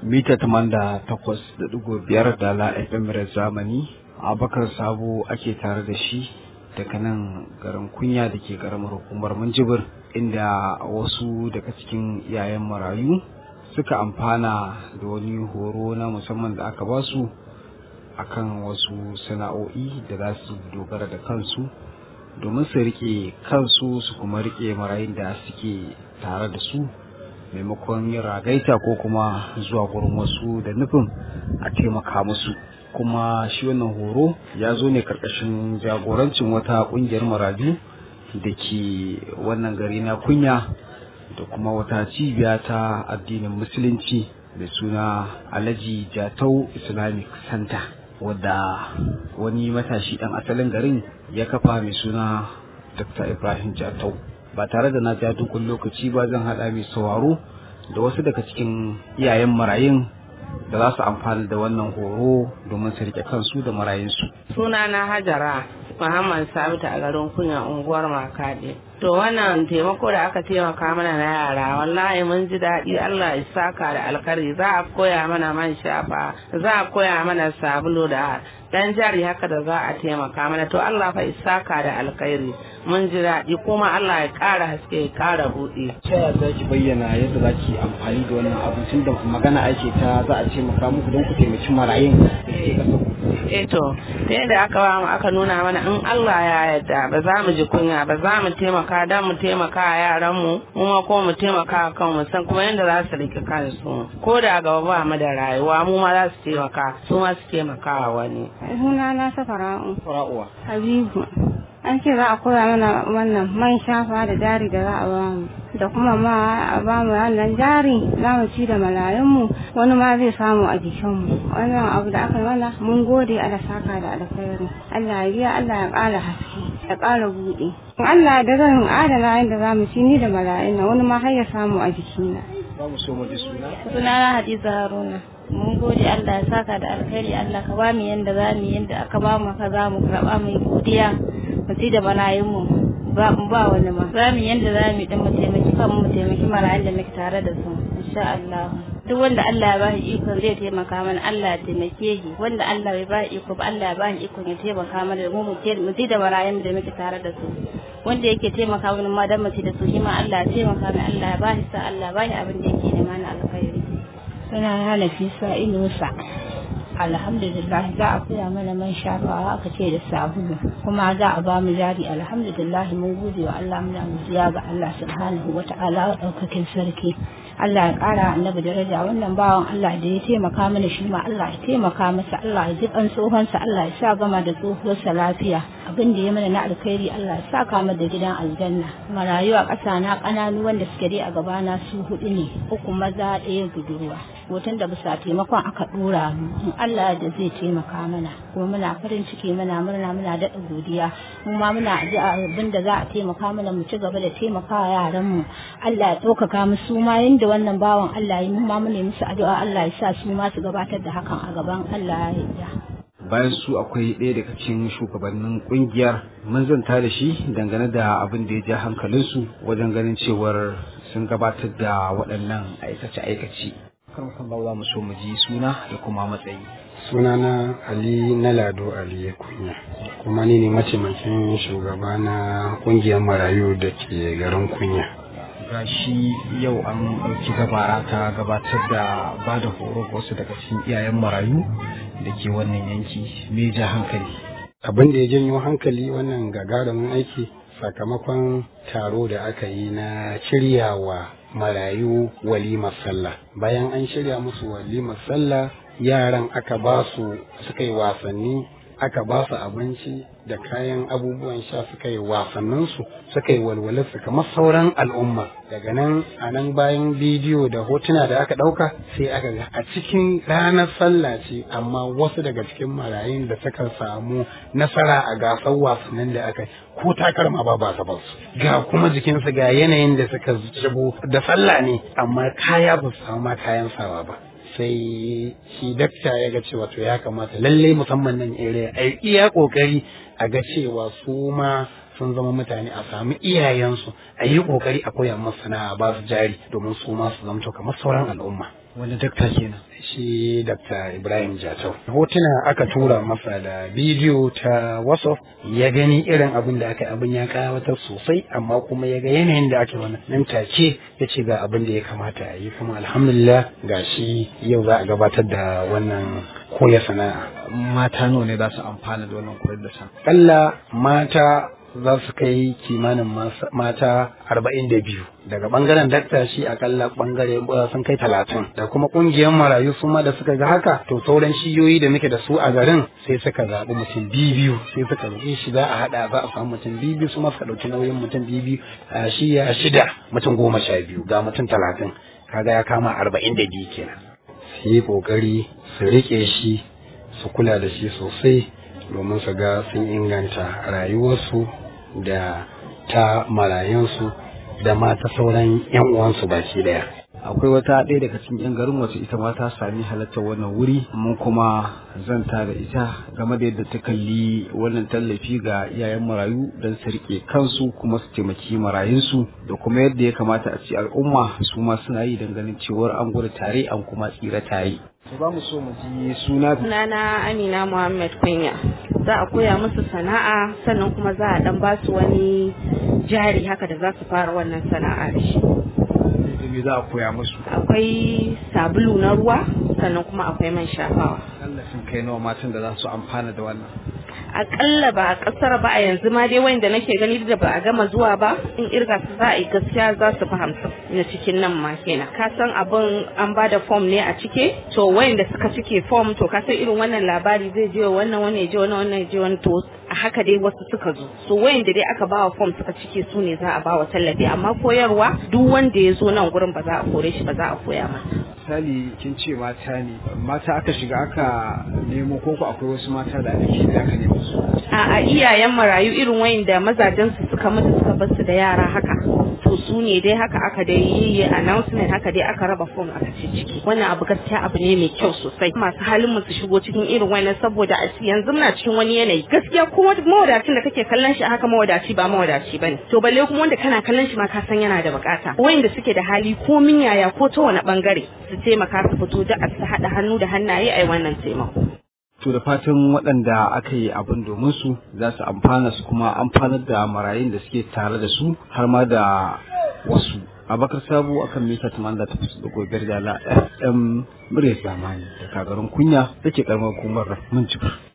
mita tamanda takwas da ɗigo biyar da la FM zamani abakar sabo ake tare da shi daga nan garin kunya da ke garamar hukumar minjibir inda wasu daga cikin iyayen marayu suka amfana da wani horo na musamman da aka basu akan wasu sana'o'i da za su dogara da kansu domin su rike kansu su kuma rike marayun da suke tare da su maimakon yin ragaita ko kuma zuwa gurin wasu da nufin a taimaka musu kuma shi wannan horo ya zo ne karkashin jagorancin wata kungiyar marayu da ke wannan gari na kunya da kuma wata cibiya ta addinin musulunci da suna alhaji jatau islamic center wadda wani matashi dan asalin garin ya kafa mai suna dr ibrahim jatau ba tare da na ja dukkan lokaci ba zan haɗa mai sauraro da wasu daga cikin iyayen marayun da za su amfana da wannan horo domin su rike kansu da marayunsu. Sunana Hajara Muhammad Sabitu a garin kunya unguwar Makade. To wannan taimako da aka taimaka mana na yara wallahi mun ji daɗi Allah ya saka da alkari za a koya mana man shafa za a koya mana sabulu da dan jari haka da za a taimaka mana to Allah fa isaka da alkhairi mun ji daɗi kuma Allah ya ƙara haske ya ƙara buɗe. Ta yaya za ki bayyana yadda za ki amfani da wannan abu tun da magana ake ta za a taimaka muku don ku taimaki marayun da ke ƙasa Eh to ta yadda aka ba mu aka nuna mana in Allah ya yarda ba za mu ji kunya ba za mu taimaka dan mu taimaka a yaran mu kuma ko mu taimaka kan mu san kuma yadda za su rike kansu ko da gaba ba mu da rayuwa mu ma za su taimaka su ma su taimaka wani. Suna na safara'u. Fara'uwa. Habibu. An ce za a koya mana wannan man shafa da jari da za a ba mu. Da kuma ma a ba mu wannan jari za mu ci da malayunmu wani ma zai samu a jikinmu. Wannan abu da aka yi mana mun gode ala saka da alkhairi. Allah ya biya Allah ya ƙara haske ya ƙara buɗe. Allah da zan adana yadda za mu ci ni da malayun nan wani ma har ya samu a jikina. Za mu so mu ji suna. Sunana Hadiza Haruna. mun gode Allah ya saka da alkhairi Allah ka ba mu yanda za mu yanda aka ba mu ka za mu karba mu godiya mu ci da malayin mu ba mu ba wani ma za mu yanda za mu din mu taimaki kanmu mu taimaki marayun da muke tare da su insha Allah duk wanda Allah ya ba shi iko zai taimaka mana Allah ya taimake shi wanda Allah bai ba shi iko ba Allah ya ba shi iko ya taimaka mana mu mu ci da marayun da muke tare da su wanda yake taimaka mana ma dan mu ci da su shi ma Allah ya taimaka mana Allah ya ba shi sa Allah ya ba shi abin da yake nema na alkhairi suna hana fisa inusa alhamdulillah za a koya mana man shafawa aka ce da sabulu kuma za a ba mu jari alhamdulillah mun gode wa Allah muna godiya ga Allah subhanahu wa ta'ala daukakin sarki Allah ya kara annabi daraja wannan bawan Allah da ya taimaka mana shi ma Allah ya taimaka masa Allah ya ji kan tsohonsa Allah ya sa gama da tsohuwarsa lafiya abin da ya mana na alkhairi Allah ya sa kama da gidan aljanna marayu a ƙasa na ƙananu wanda suke dai a gabana su hudu ne uku maza ɗaya budurwa hoton da bisa taimakon aka ɗora mu in Allah da zai taimaka mana kuma muna farin ciki muna murna muna daɗa godiya mu ma muna addu'a abin da za a taimaka mana mu ci gaba da taimakawa yaran mu Allah ya ɗaukaka mu su ma yanda wannan bawan Allah ya mu ma mu ne musu addu'a Allah ya sa su ma su gabatar da hakan a gaban Allah ya yarda bayan su akwai ɗaya daga cikin shugabannin kungiyar mun zanta da shi dangane da abin da ya ja hankalinsu wajen ganin cewar sun gabatar da waɗannan aikace-aikace kan kan za mu so mu ji suna da kuma matsayi sunana ali na lado ali ya kunya kuma ni ne mataimakin shugaba na kungiyar marayu da ke garin kunya gashi yau an ɗauki gabara ta gabatar da ba da horo ga wasu daga cikin iyayen marayu da ke wannan yanki me ja hankali abin da ya janyo hankali wannan gagarumin aiki sakamakon taro da aka yi na shiryawa marayu walimar sallah bayan an shirya musu walimar sallah yaran aka ba su suka yi wasanni aka ba su abinci da kayan abubuwan sha suka yi wasanninsu suka yi walwalarsu kamar sauran al'umma daga nan a nan bayan bidiyo da hotuna da aka ɗauka sai aka ga a cikin ranar sallah ce amma wasu daga cikin marayun da suka samu nasara a gasar wasannin da aka yi ko takalma ba ba su ga kuma jikinsu ga yanayin da suka zubo da sallah ne amma kaya ba su samu ma kayan sawa ba sai shi dakta ya ga cewa to ya kamata lalle musamman nan area a iya kokari a ga cewa su ma sun zama mutane a sami iyayensu a yi kokari a koya musu sana'a ba su jari domin su ma su zamto kamar sauran al'umma wani dakta kenan shi Dr. Ibrahim Jatau. Hotuna aka tura masa da bidiyo ta WhatsApp ya gani irin abin da aka abin ya kawatar sosai amma kuma ya ga yanayin da aka wani nan take ya ce ga abin da ya kamata a yi kuma alhamdulillah ga shi yau za a gabatar da wannan koya sana'a. Mata nawa ne za su amfana da wannan koyar da sana'a? Kalla mata za su kai kimanin mata arba'in da biyu daga bangaren dakta shi akalla bangare sun kai talatin da kuma kungiyar marayu su ma da suka ga haka to sauran shiyoyi da muke da su a garin sai suka zaɓi mutum biyu sai suka zaɓi shi za a haɗa za a samu mutum biyu su ma suka ɗauki nauyin mutum biyu a shiya shida mutum goma sha biyu ga mutum talatin kaga ya kama arba'in da biyu kenan su yi ƙoƙari su riƙe shi su kula da shi sosai domin su ga sun inganta rayuwarsu da ta marayunsu da ma ta sauran 'yan uwansu baki daya. akwai wata ɗaya daga cikin 'yan garin wacce ita ma ta sami halartar wannan wuri mun kuma zanta da ita game da yadda ta kalli wannan tallafi ga iyayen marayu don su rike kansu kuma su taimaki marayunsu da kuma yadda ya kamata a ce al'umma su ma suna yi don ganin cewar an gudu tare an kuma tsira tare. za mu so mu ji suna sunana amina muhammad kunya za a koya musu sana'a sannan kuma za a dan ba su wani jari haka da za su fara wannan sana'a da shi me za a koya musu akwai sabulu na ruwa sannan kuma akwai man shafawa Allah sun kai nawa matan da za su amfana da wannan akalla ba a kasar ba a yanzu ma dai wanda nake gani da ba a gama zuwa ba in irga su za a yi gaskiya za su fi hamsin na cikin nan ma kenan ka san abin an ba da fom ne a cike to wayanda suka cike fom to ka san irin wannan labari zai je wannan wannan ya je wannan wannan ya je wannan to a haka dai wasu suka zo so wayanda dai aka bawa fom suka cike su ne za a bawa tallafi amma koyarwa duk wanda ya zo nan gurin ba za a kore shi ba za a koya masa misali kin ce mata ne mata aka shiga aka nemo ko ko akwai wasu mata da ake da aka nemo su a iyayen marayu irin wayanda mazajen su suka mutu suka bar su da yara haka to su ne dai haka aka dai yi announcement haka dai aka raba form aka ce ciki wannan abu gaskiya abu ne mai kyau sosai masu halin mu su shigo cikin irin wannan saboda a yanzu muna cikin wani yanayi gaskiya kuma mawadacin da kake kallon shi haka mawadaci ba mawadaci bane to balle kuma wanda kana kallon shi ma ka san yana da bukata wayanda suke da hali ko min yaya ko ta wani bangare su taimaka su fito da su haɗa hannu da hannaye a wannan taimako to da fatan waɗanda aka yi abin domin su za su amfana su kuma amfanar da marayun da suke tare da su har ma da wasu abakar sabu akan mita tuman da tafi da gobe da la fm murya zamani da kagarin kunya da ke karamar hukumar mun